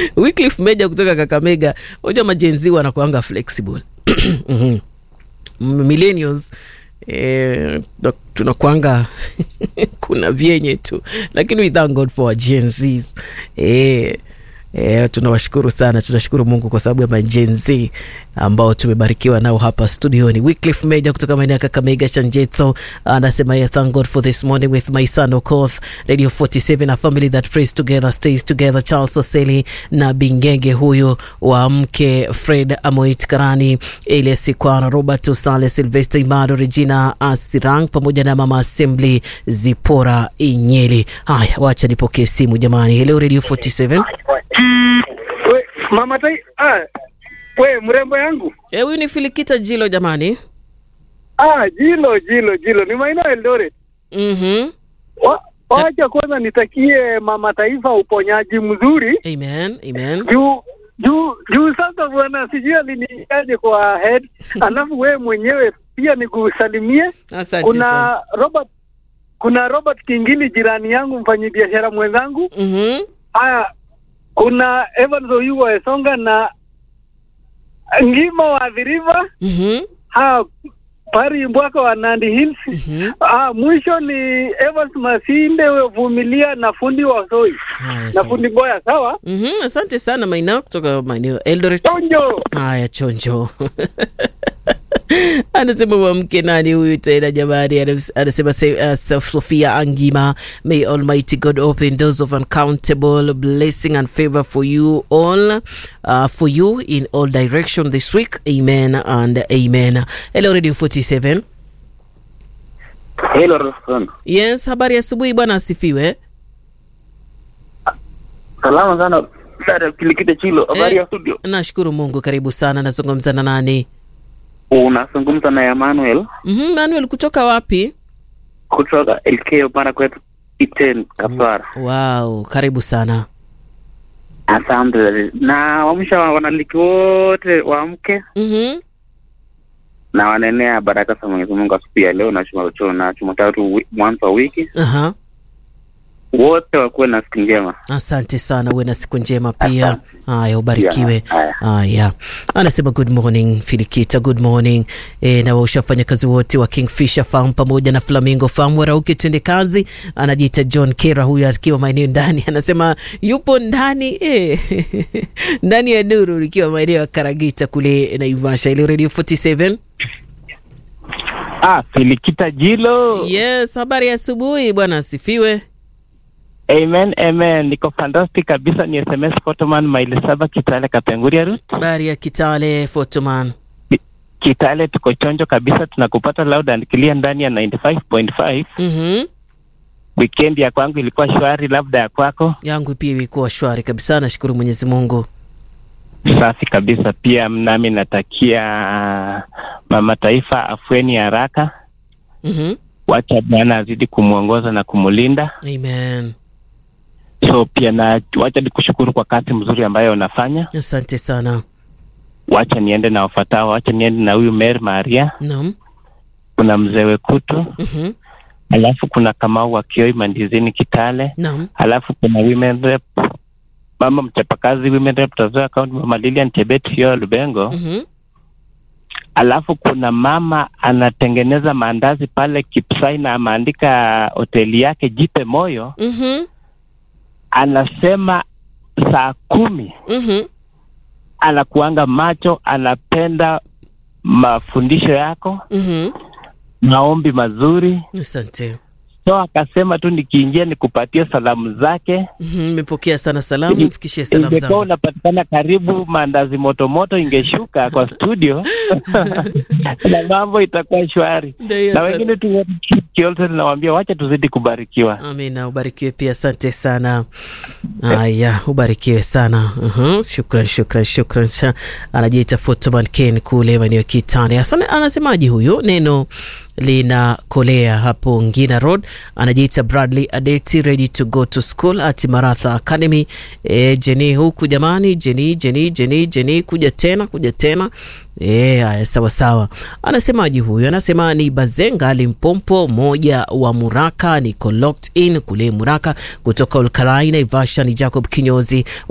Wycliffe Meja kutoka Kakamega. Unajua majenzi wanakuanga flexible Mhm. millennials eh, na- tunakwanga kuna vyenye tu lakini we thank god for our Gen Zs. eh, eh, tunawashukuru sana tunashukuru mungu kwa sababu ya majenzi ambao tumebarikiwa nao hapa studioni Wycliffe Meja kutoka maeneo ya kakamega shanjeto anasema yeah, thank god for this morning with my son okoth radio 47 a family that prays together stays together charles oseli na bingenge huyu wa mke fred amoit karani elias kwana robert usale silvester imado regina asirang pamoja na mama assembly zipora inyeli haya wacha nipokee simu jamani hello radio 47 We, mama tai ah, we mrembo yangu Eh, huyu ni filikita jilo jamani ah, jilo jilo jilo ni maeneo ya Eldoret. mm-hmm. Wa- Wacha kwanza nitakie mama taifa uponyaji mzuri amen amen juu juu juu sasa bwana sijui aliniaje kwa head alafu wewe mwenyewe pia nikusalimie asante sana kuna Robert kuna Robert Kingili jirani yangu mfanyabiashara mwenzangu mm-hmm. haya kuna Evans Oyugo Esonga na Ngima wa The River Mm-hmm. ha pari mbwaka wa Nandi Hills Mm-hmm. ah, mwisho ni Evans Masinde wevumilia na fundi wa Soi Haya, na sawa. fundi Boya sawa Mhm, asante sana maina kutoka maeneo ya Eldoret. chonjo Haya, chonjo anasema wamke nani huyu tena jamani? Anas- Anasema se- uh, Sofia Angima, may Almighty God open doors of uncountable blessing and favor for you all, uh, for you in all direction this week. Amen and amen. Hello Radio 47. Hello, Roston. Yes, habari ya asubuhi bwana, asifiwe. Salama sana dada Kilikite Chilo, habari ya studio. Nashukuru Mungu, karibu sana. Nazungumza na nani? Unazungumza na Emmanuel Mhm, Manuel kutoka wapi? kutoka LK Upanda kwetu Iten Kapsara. Wow, karibu sana. Asante na wamsha wanaliki wote waamke Mhm. na wanenea baraka za Mwenyezi Mungu asubuhi ya leo na Jumatatu na Jumatatu wi- mwanzo wa wiki, Aha. wote wakuwe na siku njema. Asante sana, uwe na siku njema pia. Asante. Haya, ubarikiwe. Haya. Haya, anasema good morning Filikita, good morning e, na waushafanya kazi wote wa Kingfisher Farm pamoja na Flamingo Farm warauke, twende kazi. Anajiita John Kera huyu akiwa maeneo ndani, anasema yupo ndani e, ndani ya nuru ikiwa maeneo ya Karagita kule Naivasha. Ile Radio 47 Ah, Filikita Jilo. yes, habari ya asubuhi bwana, asifiwe. Amen, amen. Niko fantastic kabisa. Ni SMS Photoman maili saba Kitale Kapenguria route. Habari ya Kitale Photoman. Kitale tuko chonjo kabisa, tunakupata loud and clear ndani ya 95.5. Mhm. Weekend ya kwangu ilikuwa shwari, labda ya kwako yangu pia ilikuwa shwari kabisa, nashukuru Mwenyezi Mungu. safi kabisa. Pia nami natakia mama taifa afueni ya haraka. Mhm. Wacha Bwana azidi kumwongoza na kumlinda. Amen. So pia na wacha nikushukuru kwa kazi mzuri ambayo unafanya. Asante sana. Wacha niende na wafatao, wacha niende na huyu Mary Maria, Naam. kuna mzee Wekutu, Mhm. alafu kuna Kamau wa Kioi Mandizini Kitale, Naam. alafu kuna women rep mama mchapakazi women rep Trans-Nzoia County mama Lilian Chebet hiyo Lubengo, Mhm. alafu kuna mama anatengeneza maandazi pale Kipsai na ameandika hoteli yake Jipe Moyo, Mhm. anasema saa kumi Mhm. anakuanga macho, anapenda mafundisho yako, Mhm. maombi mazuri. Asante. So akasema tu nikiingia nikupatie salamu zake. Mhm. Nimepokea sana salamu, mfikishie salamu Ingekuwa zangu. unapatikana karibu, maandazi motomoto ingeshuka kwa studio na mambo itakuwa shwari. Ndio, Na asante. wengine tu Kiolse tunawambia wacha tuzidi kubarikiwa. Amina, ubarikiwe pia, asante sana. Haya, ubarikiwe sana. Mhm, Shukran, shukran, shukran. Sha- Anajiita Fotoman Ken kule maeneo ya Kitale. Asante. Anasemaje huyo? Neno linakolea hapo Ngina Road. Anajiita Bradley Adeti, ready to go to school at Maratha Academy. E, Jeni huku jamani, Jeni, Jeni, Jeni, Jeni, kuja tena, kuja tena. E, haya sawa sawa. Anasemaje huyu? Anasema ni Bazenga Limpompo, moja wa Muraka, niko locked in kule Muraka kutoka Olkarai Naivasha. Ni Jacob Kinyozi